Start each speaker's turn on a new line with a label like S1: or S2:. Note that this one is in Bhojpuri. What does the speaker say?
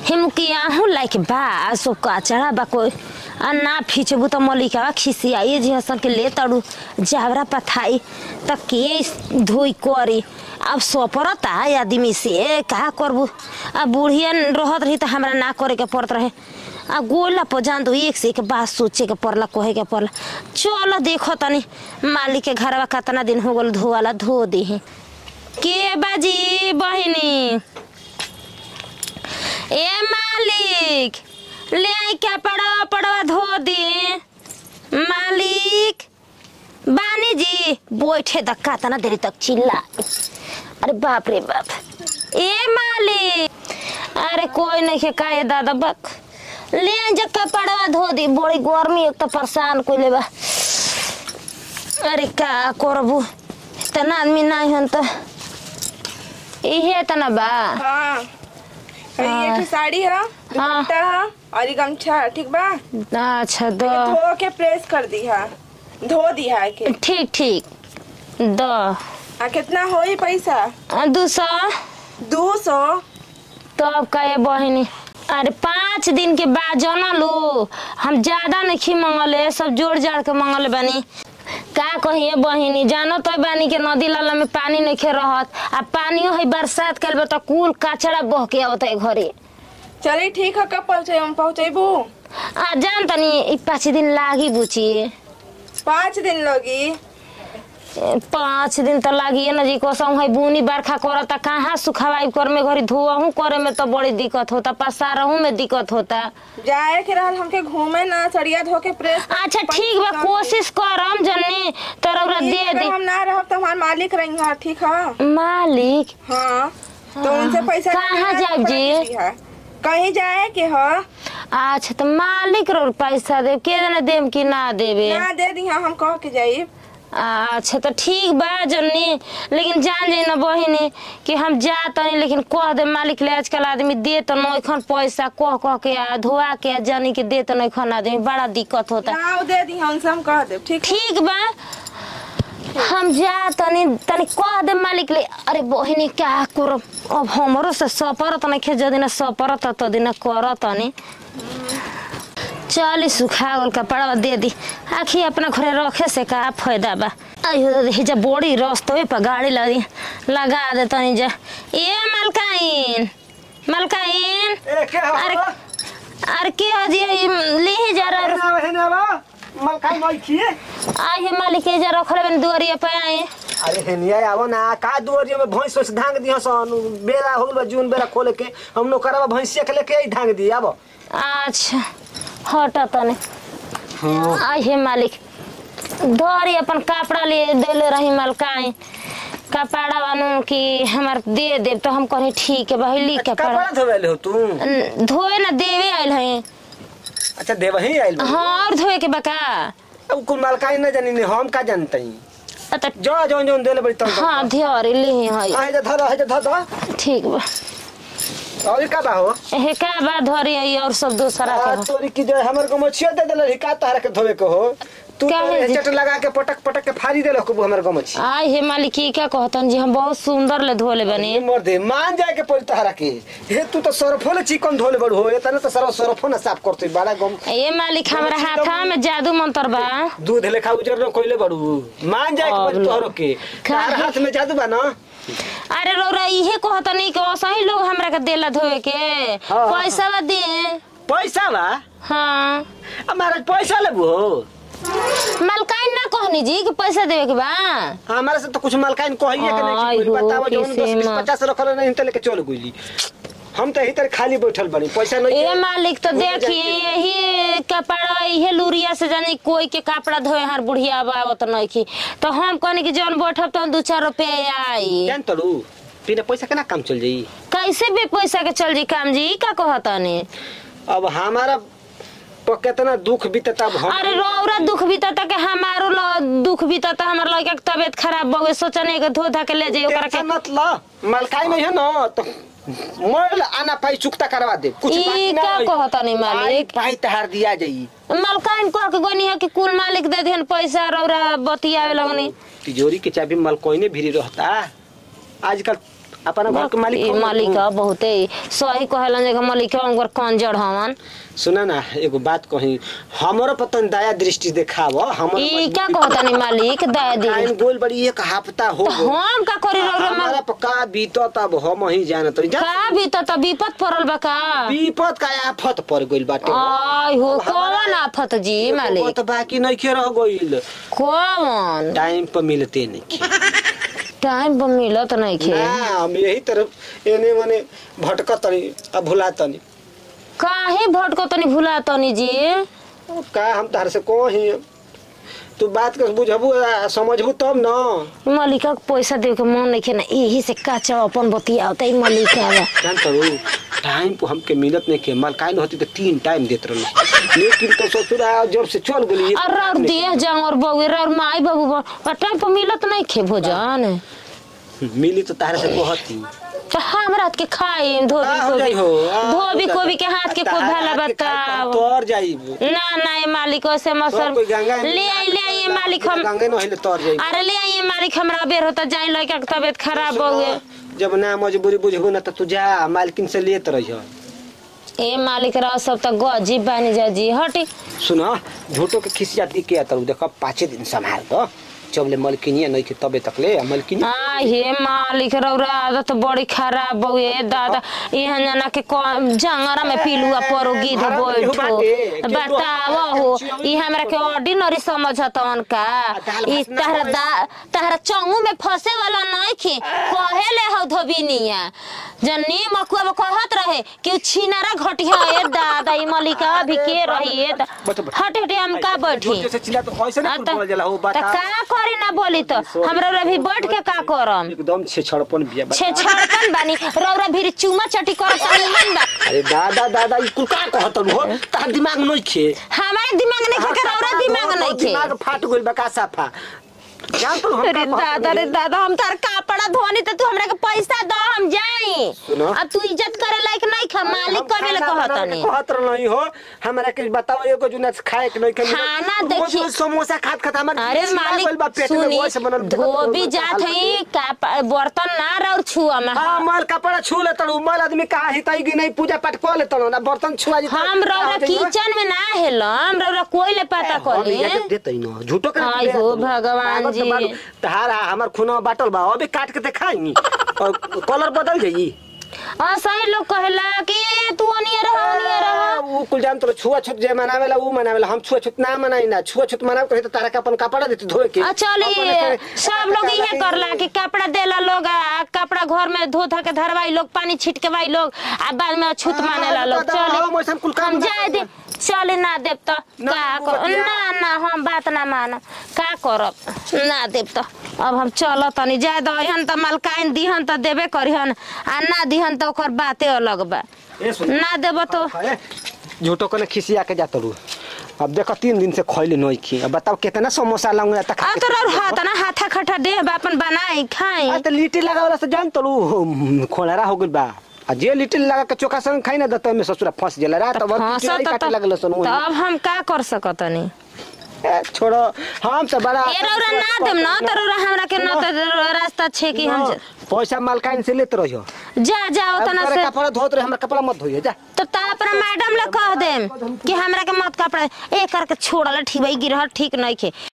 S1: हिमकिया हूँ लाइक बा सो कचड़ा बा कोई आ ना खींचबू तो मलिका खिसियाई जी हसन के ले तड़ू जावरा पथाई त के धोई करी अब सोपरता आदमी से का करबू आ बुढ़िया रहत रही तो हमरा ना करे के पड़त रहे आ गोला पर जान दो एक से एक बात सोचे के पड़ला कहे के पड़ला चलो देखो तनी मालिक के घरवा कितना दिन हो गल धोवाला धो दे के बाजी बहिनी ए मालिक ले आई क्या पड़वा पड़वा धो दे मालिक बानी जी बैठे धक्का तना देरी तक चिल्ला अरे बाप रे बाप ए मालिक अरे कोई नहीं के काहे दादा बक ले आई जब कपड़वा धो दी बड़ी गर्मी एक तो परेशान कोई लेबा अरे का करबू इतना आदमी नहीं हन तो इहे तना बा
S2: हाँ ये ठो साड़ी है दुपट्टा है और ये गमछा है, ठीक बा
S1: अच्छा दो
S2: धो के प्रेस कर दी है धो दी है के
S1: ठीक ठीक दो
S2: आ कितना होई पैसा
S1: आ, दू सौ
S2: दो सौ
S1: तो अब कहे बहिनी अरे पाँच दिन के बाद जाना लो हम ज्यादा नहीं मंगले सब जोड़ जाड़ के मंगल बानी का कहिए बहिनी जानो तो बानी के नदी नाला में पानी नहीं खे रहत आ पानियो है बरसात कर तो कुल कचड़ा बह के आवत है घरे
S2: चलिए ठीक है कब पहुँचे हम पहुँचेबू
S1: आ जान तनी ई पाँच दिन लागी बुची
S2: पाँच दिन लगी
S1: पाँच दिन तो लागिए ना जी कसम है बुनी बरखा करता कहाँ सुखवाई कर में घरी धोअहू करे में तो बड़ी दिक्कत होता पसारहू में दिक्कत होता
S2: जाए के रहल हमके घूमे ना सड़िया धो के प्रेस
S1: अच्छा ठीक बा कोशिश करम जन्नी तरौरा दे
S2: अगर
S1: दे
S2: हम ना रहब तो हमारे मालिक रही हैं ठीक है
S1: मालिक
S2: हाँ तो उनसे पैसा
S1: कहाँ
S2: लेना
S1: जाब जी?
S2: पड़ेगी है। कहीं जाए के है
S1: अच्छा तो मालिक रो पैसा दे के जना देम कि ना देवे
S2: ना दे दी हम कह के जाई
S1: अच्छा तो ठीक बा जन्नी लेकिन जान जाई ना बहिनी कि हम जा तनी लेकिन कह दे मालिक ले आजकल आदमी दे तो नौखन पैसा कह कह के आ धोआ के आ जानी के दे तो नौखन आदमी बड़ा दिक्कत होता
S2: ना वो दे दी उनसे हम कह दे ठीक है?
S1: ठीक बा हम जा तनी तनी कह दे मालिक ले अरे बहिनी क्या करब अब हमरो से सपरत नइखे जदिन सपरत त दिन कर तनी चल सुखा गल कपड़ा दे दी आखी अपना घरे रखे से का फायदा बा आइयो देखी जा बड़ी रस्तवे पर गाड़ी लगी लगा दे तनी जा ए मलकाइन मलकाइन
S3: ए के हो
S1: अरे अरे के हजी ले जा रहा
S3: हेना हेना बा मलकाई मई खिए
S1: आई है मालिक के जा रखले बन दुआरिया पे आए
S3: अरे हेनिया आवो ना का दुआरिया में भैंस सोच धांग दियो सन बेरा हो गइल जून बेरा खोले के हम नौकरवा भैंसिया के लेके आई धांग दी आबो
S1: अच्छा हट तने आई है मालिक धरी अपन कपड़ा ले देले रही मलकाई कपड़ा वानू कि हमार दे दे तो हम कहीं ठीक है भाई ली कपड़ा
S3: कपड़ा धोवेले हो तू
S1: न- धोए ना देवे आयल है
S3: अच्छा देवही आइल बा
S1: हाँ और धोए के बका
S3: अब कुल मलकाई न जानी ने हम का जानतई
S1: अत
S3: जो जो जो देले बड़ी तन
S1: हाँ ध्यारी ले है
S3: आहे जा धर आहे जा धर धर
S1: ठीक बा
S3: और का बा हो
S1: एहे का बा धरी आई और सब दूसरा
S3: आ,
S1: के
S3: तोरी की जो हमर को मछिया दे देले का तहरा के धोवे के हो तू
S1: क्या है जी?
S3: चट लगा के पटक पटक के फाड़ी देले को हमर को मछी
S1: आई हे मालिक की क्या कहतन जी हम बहुत सुंदर ले धोले बनी
S3: मर दे मान जाए के पड़ी तहरा के हे तू तो सरफो ले चिकन धोले बड़ हो एतना तो सरफ सरफो ना साफ करते बड़ा गम
S1: ए मालिक हमरा हाथा में जादू मंत्र बा
S3: दूध लेखा उजर न कोइले बड़ू मान जाए के पड़ी
S1: अब
S3: तोहरो के तार
S1: काहे?
S3: हाथ में जादू बा ना
S1: अरे रौरा इहे कहतनी कि सही लोग हमरा के देला धोए के
S3: हाँ।
S1: पैसा बा दे
S3: पैसा बा
S1: हाँ
S3: हमारा पैसा लेबू हो
S1: मलकाइन ना कहनी जी कि पैसा देवे के बा
S3: हमारे से तो कुछ मलकाइन कहिए के
S1: आई
S3: नहीं
S1: हो,
S3: बतावा जो
S1: कैसे
S3: 10
S1: माँ।
S3: 50 रखल नहीं तो लेके चल गइली हम तो यही तरह खाली बैठल बनी पैसा नहीं
S1: ए मालिक तो
S3: घूमे
S1: देखिए
S3: जाके।
S1: यही कपड़ा यही लुरिया से जानी कोई के कपड़ा धोए हर बुढ़िया बावत नहीं की तो हम कहनी कि जौन बैठब तो दू चार रुपया आई
S3: जान तलू बिना पैसा केना काम चल जाई
S1: कैसे भी पैसा के चल जी काम जी का कहतनी
S3: अब हमारा पर कितना दुख बीतता अब हम
S1: अरे रौरा दुख बीतता के हमारो ल- दुख बीतता हमर लड़का के तबियत खराब हो गई सोचने के धो धा के ले जाइए ओकरा के
S3: टेंशन मत ल मलकाई नहीं है ना तो मर आना पाई चुकता करवा दे कुछ
S1: ई
S3: बाकी ना
S1: का
S3: होई।
S1: कहतनी मालिक
S3: पाई तहार दिया जाई
S1: मलकाइन कह के गनी है कि कुल मालिक दे देहन पैसा रौरा बतियावे लगनी
S3: तिजोरी के चाबी मलकोइने भिरी रहता आजकल अपना घर के मालिक
S1: ई
S3: कौन?
S1: मालिक ह बहुते सही कहेलन जे मालिक उनकर कंजर हवन
S3: सुना ना एगो बात कही हमरो पतन दया दृष्टि देखाव हमरो
S1: ई क्या कहतानी मालिक दया दी
S3: टाइम गोल बड़ी एक हफ्ता हो
S1: तो
S3: गइल।
S1: हम का करी रौरा
S3: हमारा
S1: माल
S3: पका बीतत अब हम ही जानत रही जा
S1: का भी तो त विपत पड़ल बा का
S3: विपद का आफत पड़ गइल बाटे
S1: आई हो कौन आफत जी मालिक
S3: तो बाकी नहीं के रह गइल
S1: कौन
S3: टाइम पर मिलते नहीं
S1: टाइम पर मिलत नहीं खे
S3: ना हम यही तरफ एने मने भटकत तनी अब भुला तनी
S1: काहे भटको तनी भुला तनी जी
S3: अब का हम तार से कही तू बात के बुझबू आ, समझबू तब न
S1: मलिका के पैसा दे के मन नहीं खे ना यही से काचा अपन बतिया तई मलिका बा
S3: जान करू टाइम को हमके मिलत नहीं के मलकाइन होती तो तीन टाइम देत रहनी लेकिन तो ससुरा जब से चल गेली
S1: और और देह जांग और बउए और माई बाबू बा और टाइम पर मिलत नहीं खे भोजन
S3: मिली तो तारे से कहती
S1: तो हम रात के खाई धोबी
S3: आ, हो
S1: कोबी
S3: जाई हो, आ, हो
S1: धोबी
S3: जाई।
S1: कोबी के हाथ के खूब भला
S3: तारा हाथ के खाई
S1: बताओ
S3: तो तोर जाइबू
S1: ना ना ये मालिक से मसर
S3: कोई गंगा
S1: ले आई ले आई ये मालिक हम
S3: गंगे न हिले तोर जाइबू
S1: अरे ले आई ये मालिक हमरा बेर होता जाई लड़का के तबियत खराब हो गए
S3: जब ना मजबूरी बुझबू ना तो तू जा मालकिन से लेत रहियो
S1: ए मालिक रह सब त गजी बानी जा जी हटी
S3: सुन झूठो के खिसिया दी के तर देख पाँचे दिन संभाल दो जबले मलकिनिया नहीं के तबे तक ले मलकिनी
S1: आ हे मालिक रौरा आदत बड़ी खराब बउए दादा यहाँ जना के क- जंगरा में पिलुआ परो गिध
S3: हरा में केहू
S1: बैठो
S3: बाटे, केहू
S1: बताव
S3: हरा-
S1: हो
S3: चियौरी
S1: ई हमरा के ऑर्डिनरी समझतवन का
S3: दाल
S1: ई
S3: भात ना
S1: तहरा
S3: खाए।
S1: दा तहरा चंगू में फंसे वाला नहीं खे कहे ले हो धोबिनिया जन्नी मकुआ में कहत रहे कि उ छिनारा घटिया ए दादा ई मलिका भी के रही ए दा-
S3: बैठो, बैठो।
S1: हट हट हम का बैठी
S3: झूठे से चिल्ला तो ऐसे
S1: आ
S3: नहीं
S1: त-
S3: बोल जाला हो
S1: त
S3: बता
S1: का करी ना बोली तो हमरा अभी बैठ के का करम
S3: एकदम छे छड़पन बिया बता।
S1: छे छड़पन बानी रौरा भी चुमा चटी करत निमन बा
S3: अरे दादा दादा ई कुल का कहत हो तार दिमाग नहीं खे
S1: हमारे दिमाग नहीं खे रौरा दिमाग नहीं खे
S3: दिमाग फाट गइल बा का साफा जान तो हम
S1: अरे दादा रे दादा हम तार कपड़ा धोनी तो तू हमरा के पैसा दो हम जाई
S3: सुनो।
S1: अब तू इज्जत करे लायक नहीं खा मालिक कबे ले कहत नहीं
S3: कहत नहीं हो हमरा के बताओ एगो जुना खाए के नहीं के
S1: खाना
S3: रोज
S1: देखिए।
S3: रोज समोसा खात खात हमर
S1: अरे
S3: गैस लग गइल बा
S1: मालिक
S3: पेट में,
S1: सुनी
S3: वैसे बनल देखत
S1: धोबी
S3: रहो,
S1: जात
S3: हाल
S1: है का बर्तन ना रौर छुआ में
S3: हाँ मल कपड़ा छू ले तड़ू मल आदमी कहा ही तई नहीं पूजा पाठ कर ले तड़ू ना बर्तन छुआ जी
S1: हम रौरा किचन में ना हेलम रौरा कोई ले पता करी
S3: देते ही ना झूठो के
S1: आई हो भगवान जी।
S3: तहारा हमर खूना बाटल बा अबे काट के दिखाई और कलर बदल जाई
S1: आ सही लोग कहेला कि तू अनिया रह अनिया रह
S3: ऊ कुल जान तो छुआ छूत जे मनावेला ऊ मनावेला हम छुआ छूत ना मनाई ना छुआ छूत मनाव कहे तो तारा के अपन कपड़ा देते धोए के
S1: आ चली
S3: अपने-
S1: सब लोग इहे करला कि कपड़ा देला लोग आ कपड़ा घर में धो धा के धरवाई लोग पानी छिटकेवाई लोग आ बाद में छूत
S3: हाँ,
S1: मानेला लोग
S3: दादा, हम
S1: चले
S3: वैसन कुल काम
S1: हम
S3: ना
S1: जाए दे
S3: करब।
S1: चले ना देब तो
S3: ना,
S1: का
S3: वो
S1: कर
S3: बतिया।
S1: ना ना हम बात ना मानब का करब ना देब तो अब हम चल तनी जाए दहन त मलकाइन दिहन त देबे करिहन आ ना दिहन त ओकर बाते अलग बा
S3: ए सुन
S1: ना देब तो
S3: अरे, झूठो कने खिसिया के जात रू अब देखो तीन दिन से खैले नहीं खी अब बताओ कितना समोसा लाऊंगा तक
S1: आ तो रौर हाथ ना हाथा खटा देह बा अपन बनाई खाई
S3: आ तो लिट्टी लगावला से जान तो खोलरा हो गइल बा आ जे लिट्टी लगा के चोखा संग खाई ना दत में ससुरा फंस गेला रात भर
S1: हाँ,
S3: पिटाई
S1: सत
S3: काटे लगल सन
S1: तो अब हम का कर सकतनी
S3: ए, छोड़ो हम से बड़ा
S1: ए रौरा ना देम न त रौरा हमरा के न त रास्ता छे कि हम
S3: न, पैसा मालकाइन से लेत रहियो
S1: जा जाओ तना
S3: अब
S1: से
S3: कपड़ा धोत रहे हमरा कपड़ा मत धोइए जा
S1: तो ता अपना मैडम ले कह देम कि हमरा के मत कपड़ा ए करके छोड़ल ठीक भाई गिरह ठीक नहीं खे